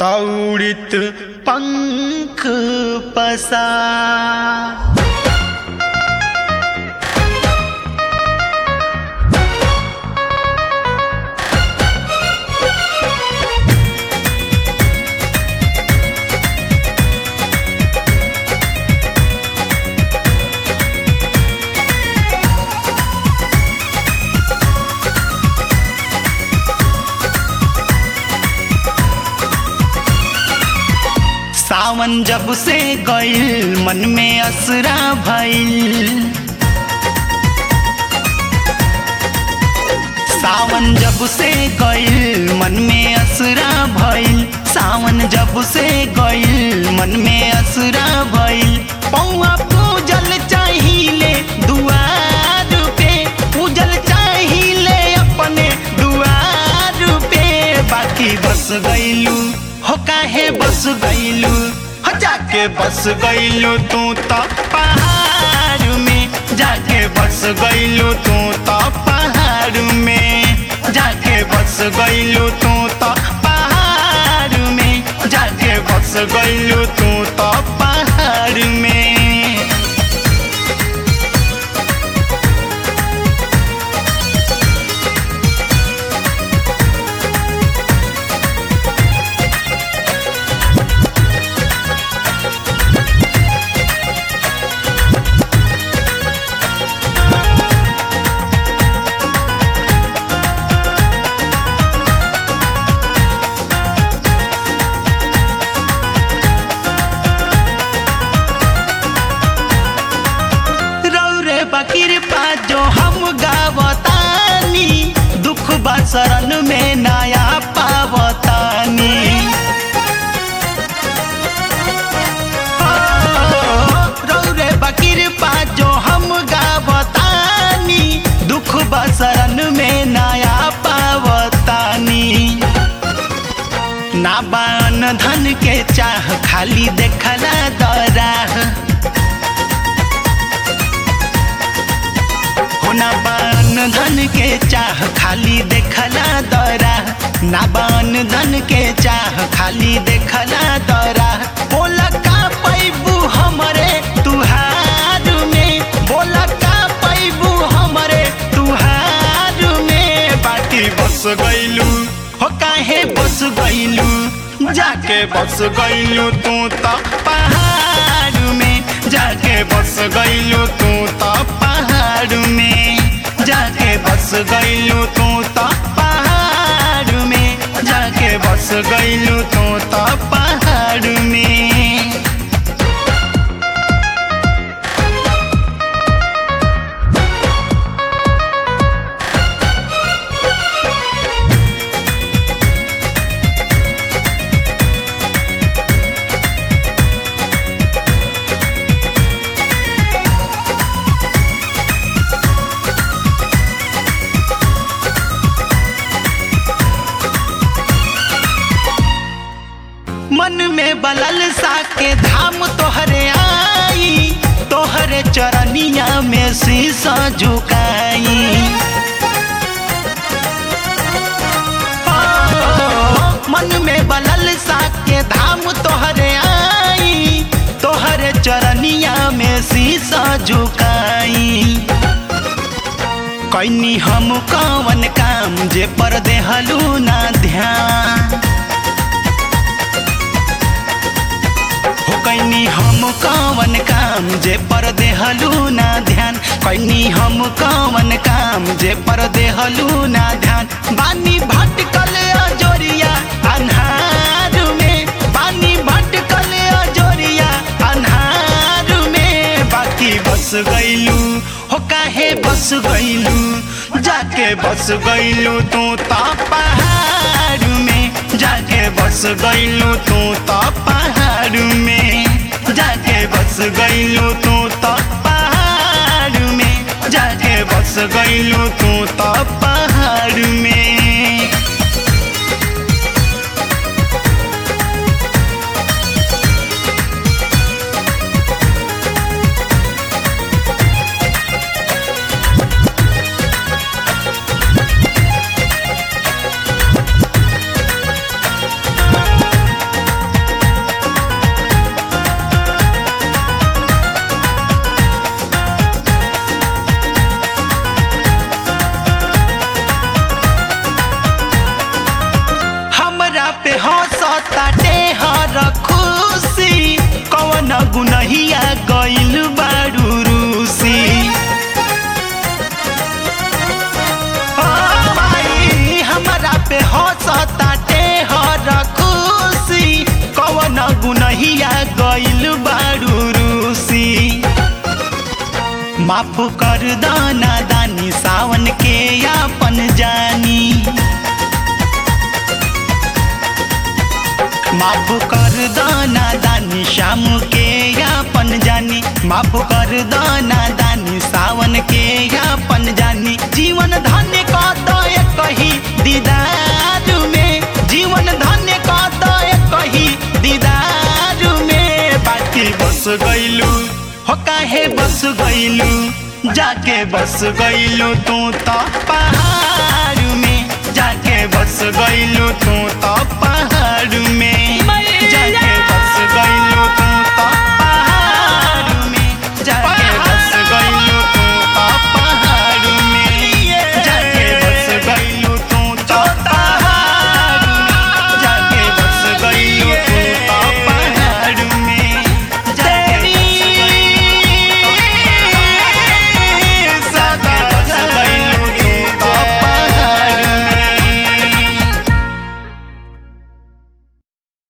तौड़ित पंख पसा सावन जब से गईल मन में असरा भइल सावन जब से गईल मन में असरा भइल सावन जब से गईल मन में असरा भइल पौआ पूजल चाहिए दुआर पे पूजल चाहिए अपने दुआर पे बाकी बस गईलू हो काहे बस गईलू हो जाके बस गईलू तू तो पहाड़ में जाके बस गईलू तू तो पहाड़ में जाके बस गईलू तू तो पहाड़ में जाके बस गईलू तू तो पहाड़ में रौरे बकीर पा जो हम गावतानी दुख बसरन में नया पावतानी रौरे बकीर पा जो हम गावतानी दुख बसरन में नया पावतानी ना बान धन के चाह खाली देखला दराह होना बान धन के चाह खाली देखला दरा ना बान धन के चाह खाली देखला दरा बोला का पैबू हमरे तुहार में बोला का पैबू हमरे तुहार में बाकी बस गईलू हो काहे बस गईलू जाके बस गईलू तू तो पहाड़ में जाके बस गईलू तू तो पहाड़ में जाके बस गईलू तू तो पहाड़ में जाके बस गईलू तू तो पहाड़ में मन में बलल सा के धाम तोहरे आई तोहरे चरनिया में शीशा झुकाई ओ, मन में बलल सा के धाम तोहरे आई तोहरे चरनिया में शीशा झुकाई कैनी हम कवन काम जे पर देहलू ना ध्यान हो कैनी हम कवन काम जे पर देहलू ना ध्यान कैनी हम कवन काम जे पर देहलू ना ध्यान बानी भटकल अजोरिया अन्हार में बानी भटकल अजोरिया अन्हार में बाकी बस गईलू हो काहे बस गईलू जाके बस गईलू तू तो पहाड़ में जाके बस गईलू तू तो पहाड़ में जाके बस गईलू तू तो पहाड़ में जाके बस गईलू तू तो पहाड़ में ताटे हर खुशी कवन गुनहिया गइल बारू रूसी ओ भाई हमरा पे हंसताटे हर खुशी कवन गुनहिया गइल बारू रूसी माफ कर दाना दानी सावन के यापन जानी माफ कर दाना दानी शाम के यापन जानी माफ कर दाना दानी सावन के यापन जानी जीवन धन्य का दय कही दीदार में जीवन धन्य का दय कही दीदार में बाकी बस गइलू हो काहे बस गइलू जाके बस गइलू तू तो पहाड़ में जाके बस गइलू तू तो पहाड़ में